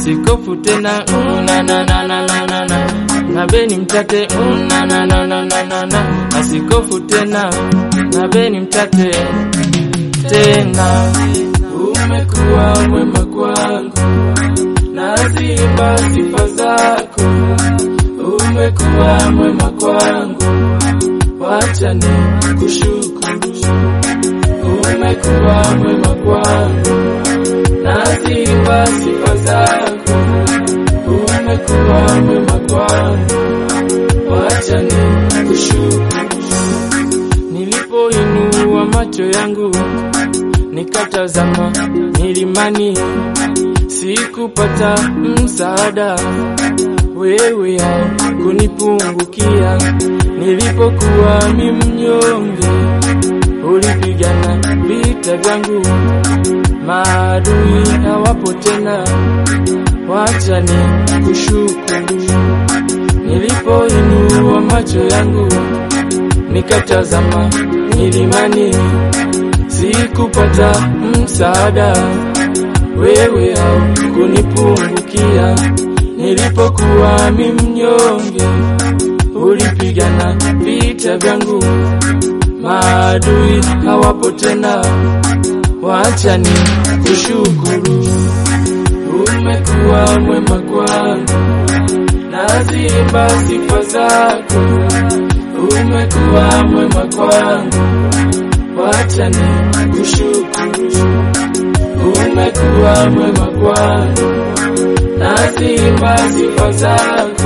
asikofu tena una na na na na na na na beni mtate una na na na na na na asikofu tena na beni mtate tena umekuwa mwema kwangu naziimba sifa zako umekuwa mwema kwangu wacha ni kushukuru umekuwa mwema kwangu naziimba sifa zako umekuwa mwema kwangu wacha ni kushukuru nilipoinua macho yangu nikatazama milimani sikupata msaada wewe kunipungukia nilipokuwa mi mnyonge ulipigana vita vyangu maadui hawapo tena wacha ni kushukuru nilipoinua macho yangu nikatazama milimani sikupata msaada wewe au kunipungukia nilipokuwa mi mnyonge ulipigana vita vyangu maadui hawapo tena wacha ni kushukuru umekuwa mwema kwangu naziimba sifa zako umekuwa mwema kwangu wacha ni kushukuru umekuwa mwema kwangu naziimba sifa zako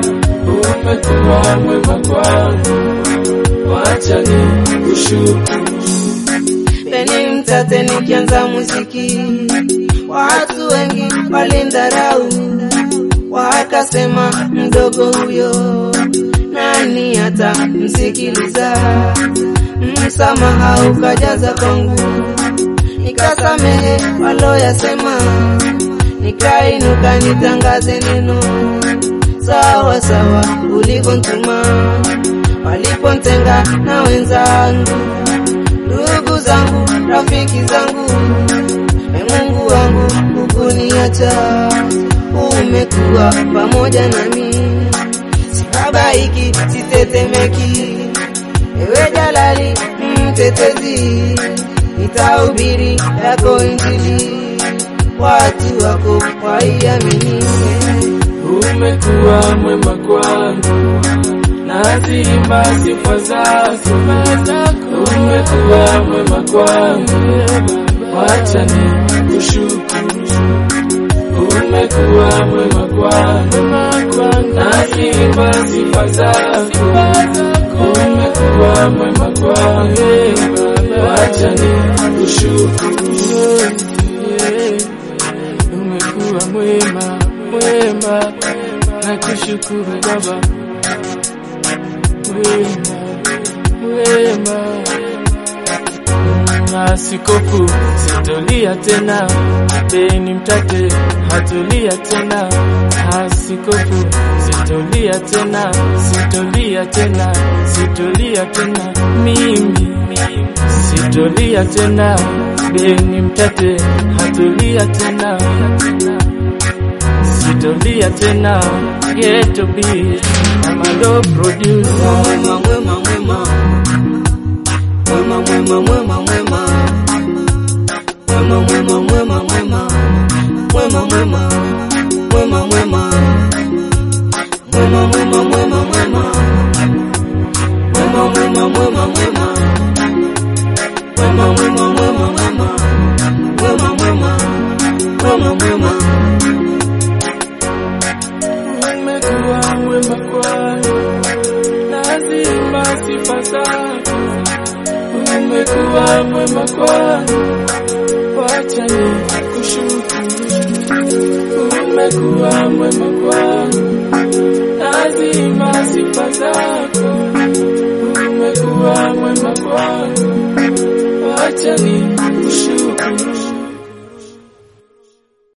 umekuwa mwema kwangu wacha ni kushukuru Peni mtate nikianza muziki, watu wengi walindharau, wakasema mdogo huyo, nani hata msikiliza? Msamaha ukajaza kwangu, nikasamehe waloyasema, nikainuka nitangaze neno sawa sawa ulikontuma, walipontenga na wenzangu ndugu zangu, rafiki zangu, e Mungu wangu, hukuniacha, umekuwa pamoja nami, sibabaiki, sitetemeki, ewe Jalali mtetezi, nitahubiri yako Injili, watu wako waiamini. umekuwa mwema kwangu naziimba sifa zako umekuwa mwema kwangu wacha ni kushukuru umekuwa mwema kwangu naziimba sifa zako umekuwa mwema kwangu wacha ni kushukuru umekuwa mwema mwema na kushukuru baba wema wema asikofu sitolia tena beni mtate hatulia tena asikofu sitolia tena sitolia tena sitolia tena mimi sitolia tena beni mtate hatulia tena sitolia tena geto beat amado producer Mwema, mwema, mwema. Mwema, mwema, mwema, mwema. Mwema, mwema, mwema, mwema. Mwema, mwema. Mwema, mwema. Mwema, mwema, mwema, mwema. Mwema, mwema, mwema, mwema. Mwema, mwema, mwema, mwema. Mwema, mwema. Mwema, mwema. umekuwa mwema kwangu nazima sifa zako umekuwa mwema kwangu wacha ni kushukuru umekuwa mwema kwangu